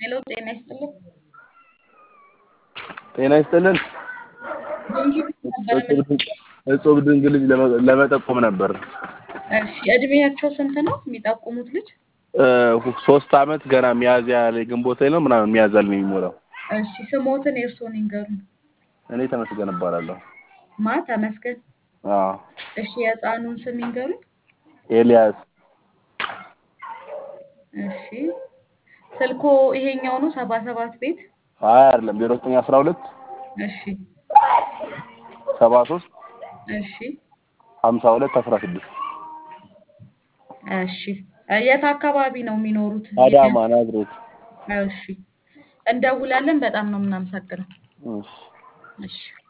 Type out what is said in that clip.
ሄሎ ጤና ይስጥልኝ። ጤና ይስጥልን። ነበረ እጹብ ድንቅ ልጅ ለመ- ለመጠቆም ነበር። እሺ እድሜያቸው ስንት ነው የሚጠቁሙት ልጅ? እ ሶስት አመት ገና ሚያዝያ ላይ ግንቦት ላይ ነው ምናምን ሚያዝያ ላይ ነው የሚሞላው። እሺ ስሞትን የእርስዎን ይንገሩኝ። እኔ ተመስገን እባላለሁ። ማ ተመስገን። አዎ እሺ የህፃኑን ስም ይንገሩኝ። ኤልያስ እሺ ስልኮ ይሄኛው ነው ሰባ ሰባት ቤት? አይ አይደለም ዜሮ ዘጠኝ አስራ ሁለት እሺ ሰባ ሶስት እሺ ሀምሳ ሁለት አስራ ስድስት እሺ የት አካባቢ ነው የሚኖሩት? አዳማ ናዝሬት። እሺ እንደውላለን። በጣም ነው የምናመሰግነው። እሺ እሺ